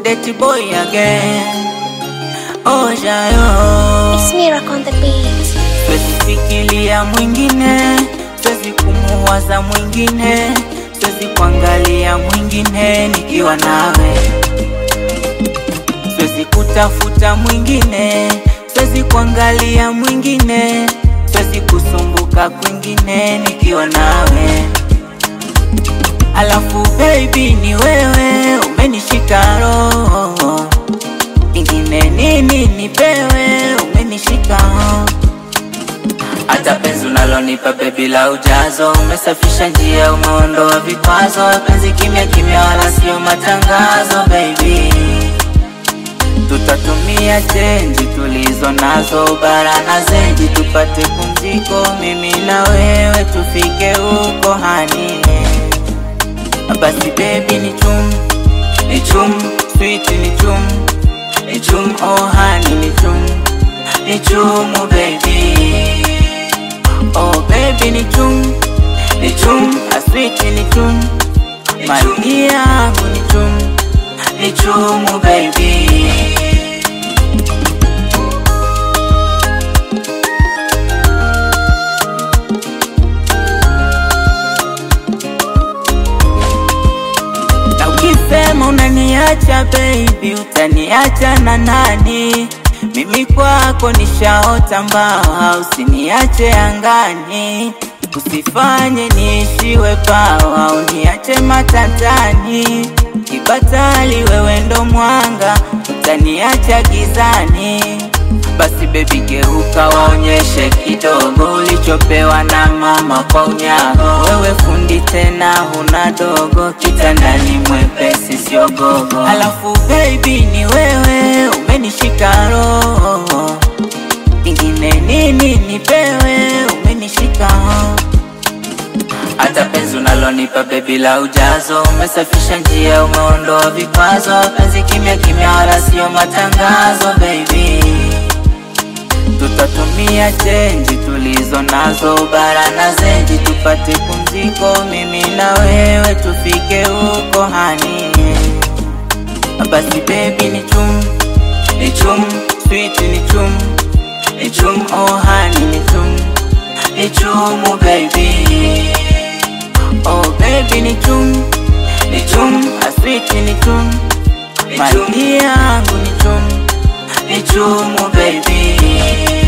dirty boy again. Oh Jayo, It's Miracle on the beat. siwezi fikiria mwingine, siwezi kumuwaza mwingine, siwezi kuangalia mwingine nikiwa nawe, siwezi kutafuta mwingine, siwezi kuangalia mwingine, siwezi kusumbuka kwingine nikiwa nawe. Alafu baby ni wewe umenishika roho, ingine nini nipewe, umenishika roho. Hata penzi unalonipa baby la ujazo, umesafisha njia, umeondoa vikwazo, penzi kimya kimya, wala sio matangazo baby. Tutatumia chenji tulizo nazo, bara na zenji, tupate pumziko, mimi na wewe tufike huko hani. Basi baby ni chum, ni chum, sweet ni chum, ni chum, oh honey ni chum, ni chumu baby. Oh baby ni chum, ni chum, a sweet ni chum, mali yangu ni chum, ni chumu baby. Na ukisema unaniacha baby, utaniacha na nani? Mimi kwako nishaota mbawa, usiniache angani, usifanye niishiwe pawa, uniache matatani. Kibatali wewe ndo mwanga, utaniacha gizani. Basi baby geuka, waonyeshe kidogo ulichopewa na mama kwa unyago. Wewe fundi tena huna dogo, kitandani mwepesi sio gogo. Alafu baby ni wewe umenishika roho, ingine nini nipewe, umenishika roho. Hata penzi unalonipa baby la ujazo, umesafisha njia, umeondoa vikwazo, penzi kimya kimya, wala sio matangazo baby. Tutatumia chenji tulizo nazo, bara na zenji, tupate pumziko, mimi na wewe tufike huko hani. Basi baby ni chum, ni chum, sweet ni chum, ni chum, oh honey ni chum, ni chumu baby. Oh baby ni chum, ni chum, a sweet ni chum, mali yangu ni chum, ni chumu baby.